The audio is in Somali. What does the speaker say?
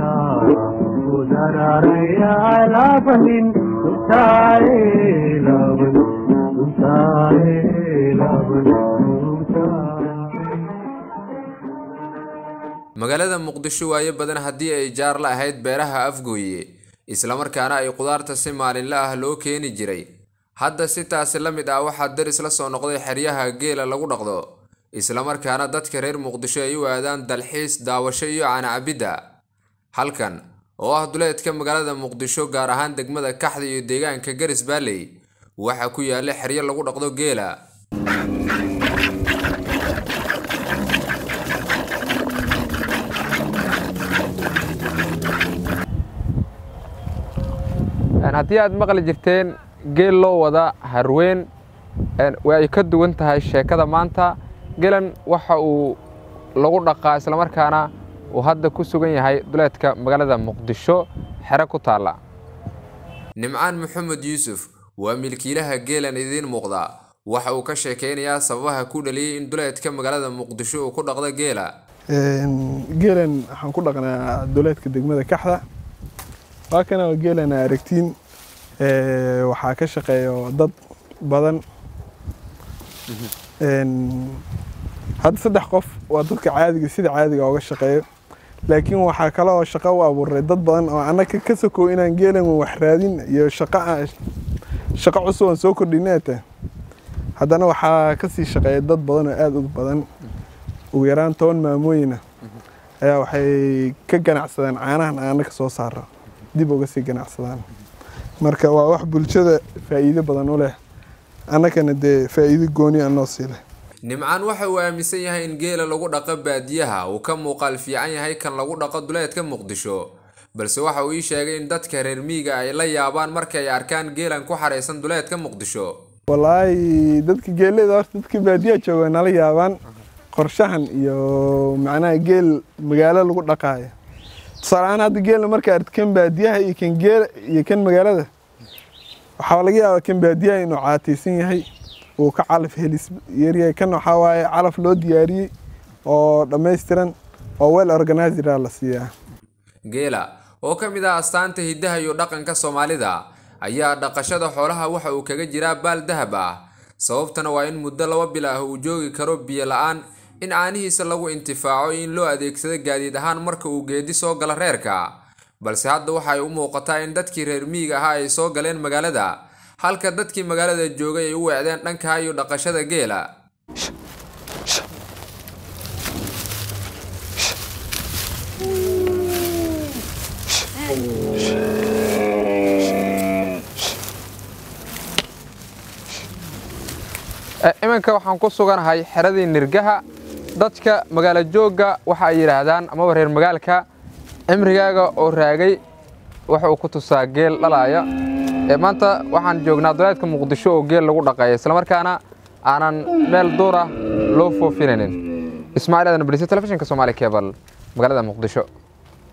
magaalada muqdisho waayo badan haddii ay jaar la ahayd beeraha afgooye islamarkaana ay qudaarta si maalinle ah loo keeni jiray hadda si taasi la mid ah waxaa daris la soo noqday xeryaha geela lagu dhaqdo islamarkaana dadka reer muqdisho ay u aadaan dalxiis daawasho iyo canacabidda halkan oo ah duleedka magaalada muqdisho gaar ahaan degmada kaxda iyo deegaanka garis baalley waxaa ku yaalla xeryo lagu dhaqdo geela haddii aad maqli jirteen geel loo wada harweyn way ay ka duwan tahay sheekada maanta geelan waxa uu lagu dhaqaa islamarkaana uu hadda ku sugan yahay duleedka magaalada muqdisho xero ku taalla nimcaan maxamed yuusuf waa milkiilaha geelan idiin muuqda waxa uu ka sheekaynayaa sababaha ku dhaliyey in duleedka magaalada muqdisho uu ku dhaqdo geela geelan waxaan ku dhaqnaa duleedka degmada kaxda waa kana waa geelan aragtiin waxaa ka shaqeeya dad badan hadda saddex qof waa dadka caadiga sida caadiga oga shaqeeyo laakiin waxaa kale oo shaqo u abuuray dad badan oo annaga ka sokow inaan geelan wax raadin iyo shaqo shaqo cusub aan soo kordhinata haddana waxaa kasii shaqeeya dad badan oo aada u badan ugu yaraan toban maamooyina ayaa waxay ka ganacsadaan caanahan annaga soo saara dib uga sii ganacsadaan marka waa wax bulshada faa'iido badan u leh annagana dee faa'iido gooni anoo sii leh nimcaan waxa uu aaminsan yahay in geela lagu dhaqo baadiyaha uu ka muuqaal fiican yahay kan lagu dhaqo duleedka muqdisho balse waxa uu ii sheegay in dadka reer miyiga ay la yaabaan marka ay arkaan geelan ku xaraysan duleedka muqdisho wallaahi dadka geelada horta dadka baadiyaha jooga nala yaabaan qorshahan iyo macnaha geel magaalo lagu dhaqaayo tusaale ahaan hadda geelna marka aragti kan baadiyaha iyo kan geel iyo kan magaalada waxaa laga yaabaa kan baadiyaha inuu caataysan yahay uu ka calaf helis yaryahay kan waxaa waaye calaf loo diyaariyey oo dhammaystiran oo well organizera la siiyaa geela oo ka mid ah astaanta hiddaha iyo dhaqanka soomaalida ayaa dhaqashada xoolaha waxa uu kaga jiraa baal dahab ah sababtana waa in muddo laba bil ah uu joogi karo biyo la-aan in caanihiisa lagu intifaaco in loo adeegsado gaadiid ahaan marka uu geedi soo galo reerka balse hadda waxa ay u muuqataa in dadkii reer miyiga ahaa ay soo galeen magaalada halka dadkii magaalada joogay ay u weecdeen dhanka iyo dhaqashada geela iminka waxaan ku suganahay xeradii nirgaha dadka magaalo joogga waxa ay yidhaahdaan amaba reer magaalka cimrigaaga oo raagay waxa uu ku tusaa geel dhalaaya maanta waxaan joognaa duleedka muqdisho oo geel lagu dhaqeeya islamarkaana aanan meel duur ah loo foofinaynin ismaaciil aadan balise telefishinka soomaali kebal magaalada muqdisho